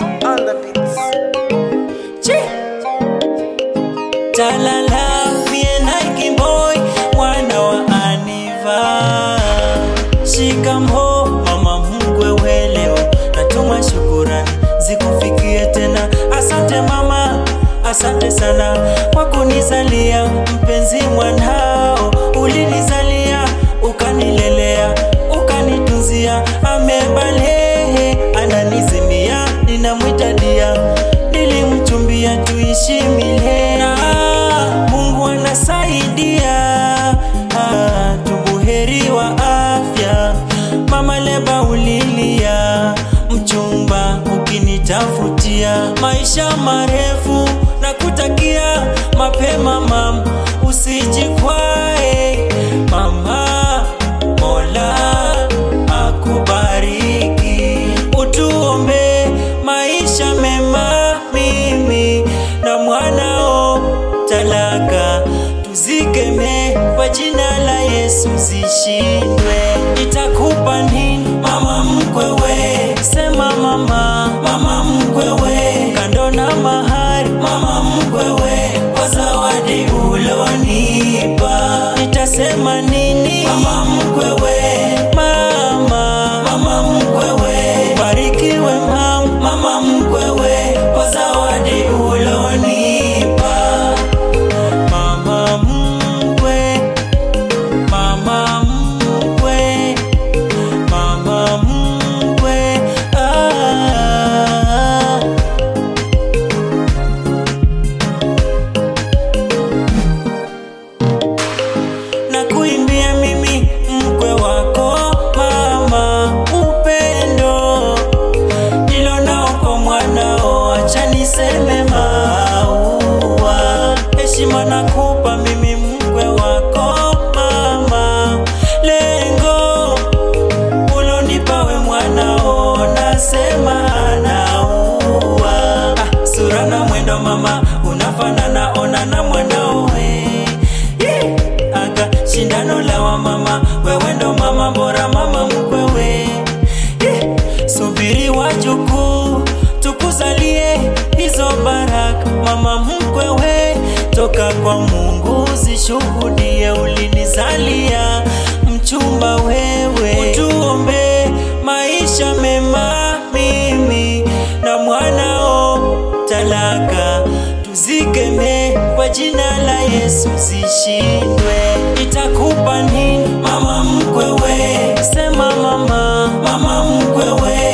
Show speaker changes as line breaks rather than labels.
on the beats.
Talala, mie Nike boy, mwana wa Aniva. Shikamo mama mkwe weleo, natuma shukurani zikufikie tena. Asante mama, asante sana kwa kunizalia mpenzi mwanao. Ulinizalia ukanilelea, ukanitunzia, amebalehe ananizimia, ninamwita dia, nilimchumbia tuishi milele. Na Mungu anasaidia, ah, tubuheri wa afya. Mama leba ulilia, mchumba ukinitafutia maisha marefu na kutakia mapema mama, usijikwae mama, Mola akubariki, utuombe maisha mema, mimi na mwanao talaka tuzikeme kwa jina la Yesu zishindwe. Itakupa nini mama mkwewe? Sema mama, mama mkwewe, kando na mahari mama mkwewe, kwa zawadi ulonipa nitasema nini mama mkwewe? Mama, mama mkwewe, barikiwe mama, mama mkwewe, kwa zawadi ulonipa Mama mkwe, mama mkwe, mama mkwe, ah. na kuimbia mimi mkwe wako mama, upendo nilo nao kwa mwanao, acha niseme maua, heshima nakupa mimi mkwe wako mama, lengo ulonipa we mwanao, nasema anaua ah, sura na mwendo mama, unafanana ona na mwanao we Yee! aga shindano la wa mama, wewe ndo mama bora, mama mkwewe Yee! subiri wajukuu tukuzalie hizo baraka, mama mkwewe, toka kwa Mungu zishuhudie, ulinizalia mchumba wewe, utuombe maisha mema, mimi na mwanao talaka tuzikeme kwa jina la Yesu zishindwe. Itakupa nini mama mkwewe? Sema mama, mama mkwewe,